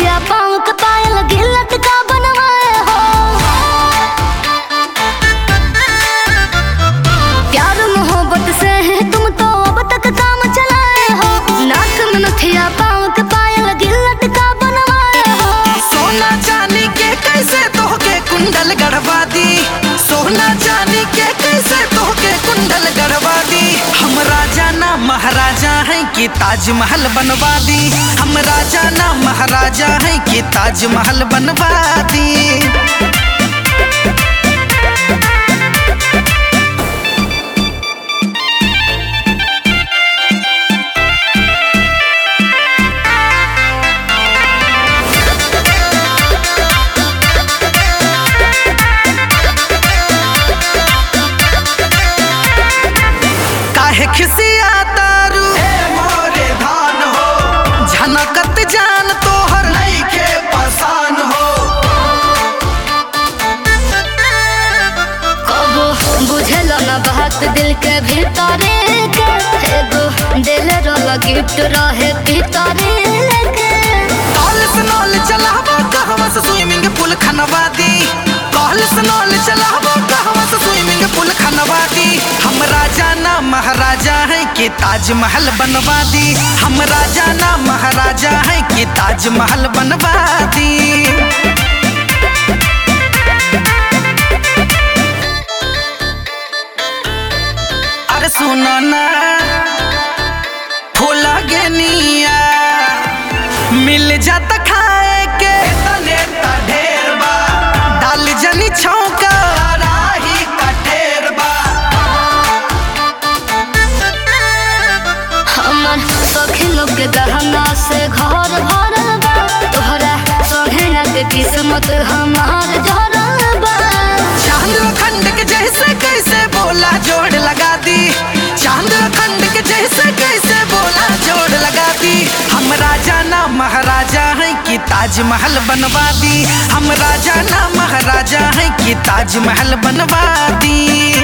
नथिया पाँव के पायल गिलट का बनवाए हो प्यार मोहब्बत से है तुम तो अब तक काम चलाए हो नाक में नथिया पाँव के पायल गिलट का बनवाए हो सोना चांदी के कैसे तोहके कुंडल गढ़वा दी सोना चांदी के कैसे तोहके कुंडल गढ़वा दी हम राजा ना महाराजा हैं कि ताजमहल बनवा दी हम राजा ना महाराजा हैं कि ताजमहल बनवा दी काहे खिसिया तारू मोरे धान हो झनकत जान तोहर नइखे पसान हो कबो बुझल न बात दिल के भीतरे के एगो दिल रोला गिफ्ट रहे भीतरे के कॉल से नॉल चलाबो कहवा से स्विमिंग पूल खनवा दी कॉल से नॉल चलाबो कहवा से स्विमिंग पूल खनवा दी हम राजा ना महाराजा हैं कि ताजमहल बनवा दी हम राजा ना महाराजा हैं कि ताजमहल बनवा दी अरे सुनो ना फूला गेनिया मिल जाता खाए के तने ता ढेर बा डाल जनी छौका राही का ढेर बा हमर सखी लोग के गहना से घर भरल बा तोहरा सोहेना के किस्मत हमार झरल बा चांद खंड के जैसे कैसे बोला जोड़ लगा दी चांद खंड के जैसे कैसे बोला जोड़ लगा दी हम राजा ना महाराजा हैं कि ताजमहल बनवा दी हम राजा ना महाराजा हैं कि ताजमहल बनवा दी